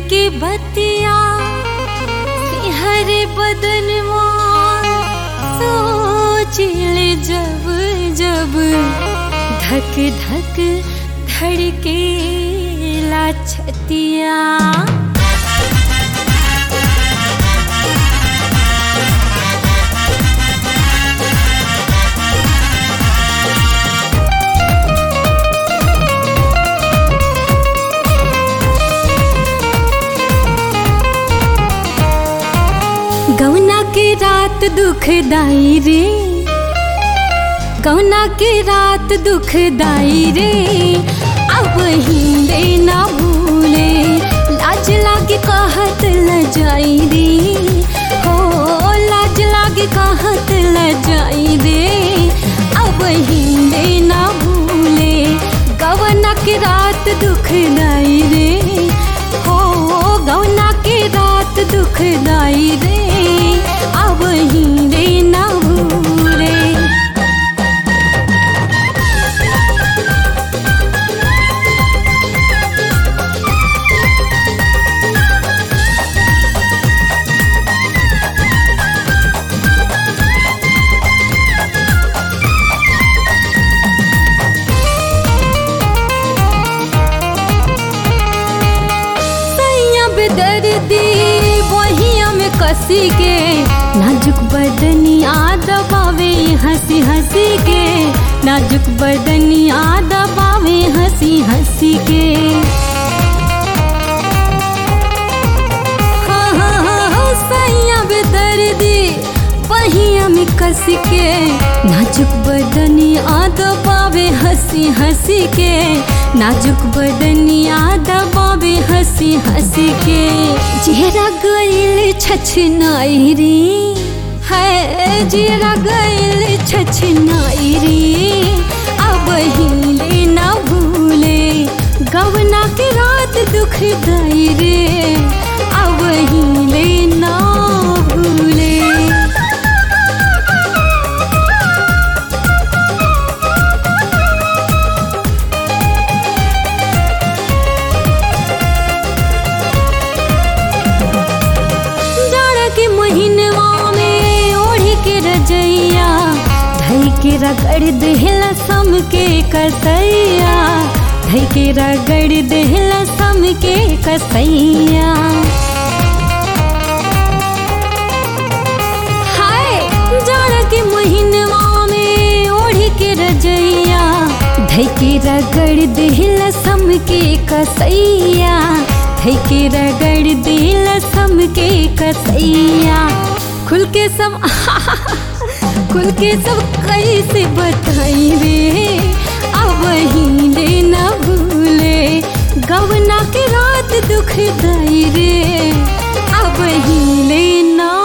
के बतिया हर बदन सोचिल जब जब धक धक धड़के ला छतिया गौना के रात दुखदाई रे गौना के रात दुखदाई रे अब हिंदे ना भूले लाज लागे कहत ल जाई रे हो लाज लागे कहत ल जाई रे अब हिंदे ना भूले गौना के रात दुखदाई रे हो गौना के रात दुखदाई रे अब हिंदे ना भूले सैया बेदर्दी वहिया में कसी के नाजुक बदनिया दबावे हंसी हंसी के नाजुक बदनिया दबावे हंसी हंसी के हाँ हाँ हाँ हाँ, सैया बेदर्दी वहिया में कस के नाजुक बदनिया दबावे हंसी हंसी के नाजुक बदनिया दबावे हंसी हंसी के चेहरा गइल छछनाई रे है चेहरा गइल छछनाई रे अब हिले ना भूले गवना के रात दुख दई रे अब हिले ना भूले जाड़ा के महीनवा में ओढ़ी के रजैया धई के रगड़ देहला सम के कसैया धई के रगड़ देहला सम के कसैया हाय जाड़ा के महीनवा में ओढ़ी के रजैया धई के रगड़ देहला सम के कसैया धई के रगड़ देहला सम के कसैया खुल के सब खुल के सब कैसे बताई रे अब हिले न भूले गवना के रात दुख दई रे अब हिले ना